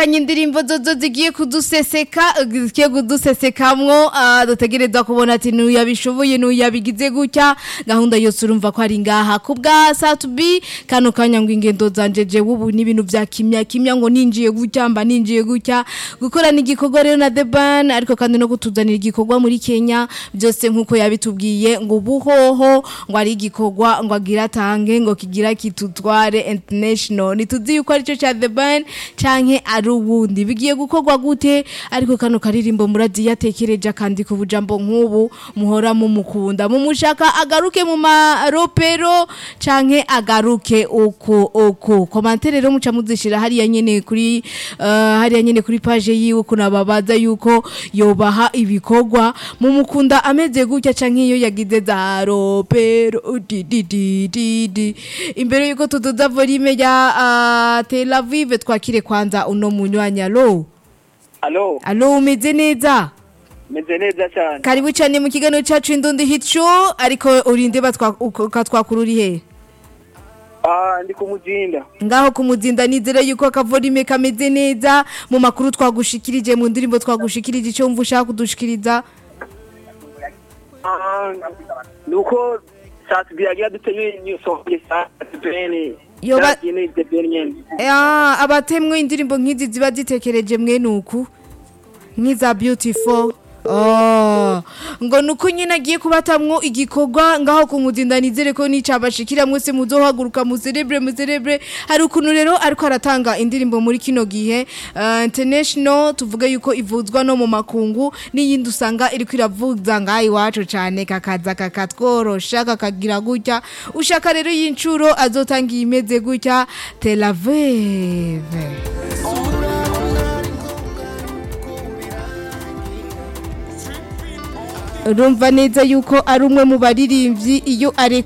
indirimbo zozo zigiye kuduseseka zigiye kudusesekamwo uh, dutegerezwa kubona ati nuyabishoboye nuyabigize gutya gahunda yose urumva ko ari ngaha kubwa satubi kano kanya ngo ingendo zanje je ubu ni ibintu vya kimya kimya ngo ninjiye gutya mba ninjiye gutya gukora n'igikorwa rero na The Ban ariko kandi no kutuzanira igikorwa muri Kenya byose nkuko yabitubwiye ngo buhoho ngo ari igikorwa ngo agira tange ngo kigira kitutware international nituzi yuko arico cha The Ban canke ari ubundi bigiye gukorwa gute ariko kano karirimbo murazi yatekereje akandika ubujambo nk'ubu muhora mumukunda mumushaka agaruke mu maropero canke agaruke uko uko komantere rero muca muzishira hariya nyene kuri uh, hariya nyene kuri page yiwe kunababaza yuko yobaha ibikorwa mumukunda ameze gutya canke iyo yagize za ropero di di di di di imbere yuko tuduza volume ya uh, Tel Aviv twakire kwanza uno munywanya lo Alo, alo umeze neza meze neza cyane. karibu cyane mu kiganiro cyacu indundi hit show ariko urinde batwakururi he Ah, ndi kumujinda. ngaho kumuzinda nizere yuko akavorime kameze neza mu makuru twagushikirije mu ndirimbo twagushikirije icyo wumva ushaka kudushikiriza Ah, nuko satbi yagiye dutemye nyusohoye satbeni. Yoba- Yakine debeni nyene. Ah, abatemwe indirimbo nk'izi ziba zitekereje mwe nuku nk'iza beautiful Oh, ngo nuko nyine agiye kubatamwo igikorwa ngaho kumuzinda nizere ko nicabashikira mwese muzohaguruka muzerebre muzerebre hari ukuntu rero ariko aratanga indirimbo muri kino gihe uh, international tuvuga yuko ivuzwa no mu makungu n'iyindi usanga iriko iravuza ngaho iwacu cane kakaza kakatworosha kakagira gutya ushaka rero y'incuro azotanga imeze gutya Tel Aviv urumva neza yuko ari umwe mu baririmbyi iyo are